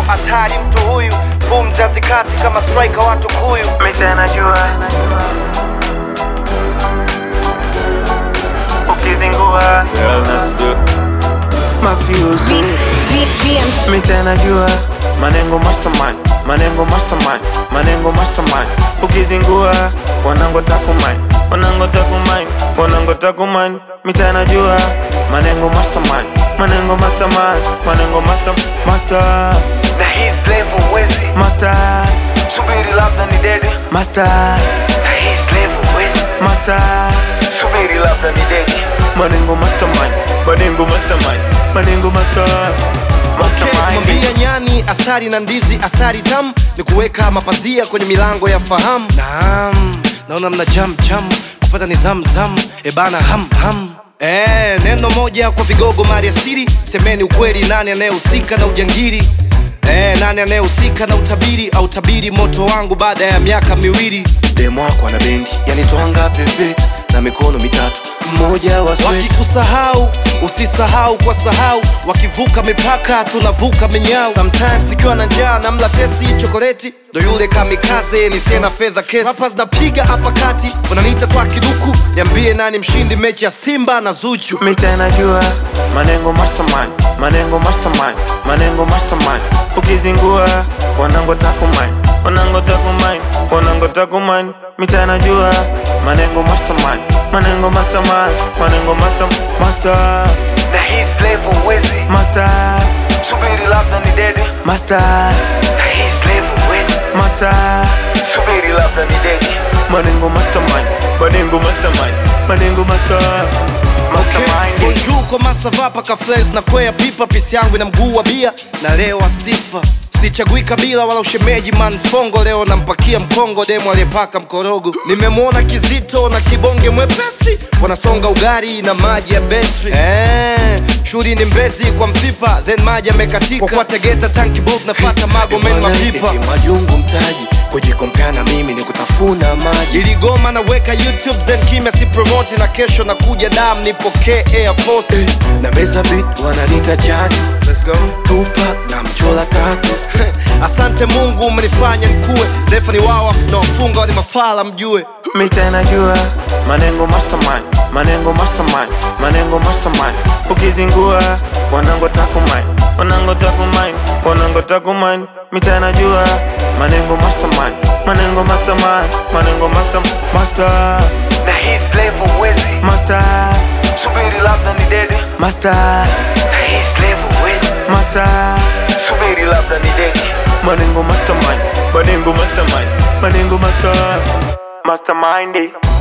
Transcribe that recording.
flow hatari mtu huyu pumzi hazikati kama striker watu kuyu Mita najua ukizingua mafiosi Mita najua manengo mastermind manengo mastermind manengo mastermind ukizingua wanango takumind wanango takumind wanango takumind Mita najua manengo mastermind manengo mastermind manengo master master na his level wezi master subiri labda ni dede master na his level wezi master subiri labda ni dede manengo mastermind manengo mastermind manengo master mastermind kumwambia nyani asali na ndizi asali tam ni kuweka mapazia kwenye milango ya fahamu naam naona mna jam jam kupata ni zam zam ebana ham ham Eh, neno moja kwa vigogo mali asili semeni ukweli nani anayehusika na ujangili Eh, nani anayehusika na utabiri au tabiri moto wangu baada ya miaka miwili demo wako ana bendi yanitwanga pepe na mikono mitatu mmoja wa wakikusahau usisahau kwa sahau wakivuka mipaka tunavuka minyao sometimes nikiwa na njaa na mla tesi chokoleti ndo yule kamikaze ni sena fedha kesi rappers napiga hapa kati unaniita twa kiduku niambie nani mshindi mechi ya simba na zuchu Mita najua manengo mastermind manengo mastermind manengo mastermind ukizingua wanango takumind wanango takumind wanango takumind Mita najua manengo mastermind manengo mastermind manengo master master na his level wezi master subiri labda ni dede master na his level wezi master subiri labda ni dede manengo mastermind manengo mastermind manengo master mastermind Bonjour koma sava paka fles na kwea pipa pisi yangu ina mguu wa bia na leo sifa sichagui kabila wala ushemeji manfongo leo nampakia mkongo demo aliyepaka mkorogo nimemwona kizito na kibonge mwepesi wanasonga ugari na maji ya betri eh, shughuli ni mbezi kwa mfipa then maji yamekatika kwa kwa tegeta tanki booth nafata magomen mapipa majungu mtaji kujikompea na mimi ni kutafuna maji iligoma naweka youtube zen kimya si promote na kesho nakuja dam nipokee air force na meza bit wananita jaji Let's go. Tupac na mchola tatu asante mungu umenifanya nikuwe refa ni wao nawafunga wani mafala mjue Mita najua manengo mastermind manengo mastermind manengo mastermind ukizingua wanango takumind wanango takumind wanango takumind Mita najua manengo mastermind manengo mastermind manengo master master na his level wezi master subiri labda ni dede master na his level wezi master subiri labda ni dede manengo mastermind manengo mastermind manengo master mastermind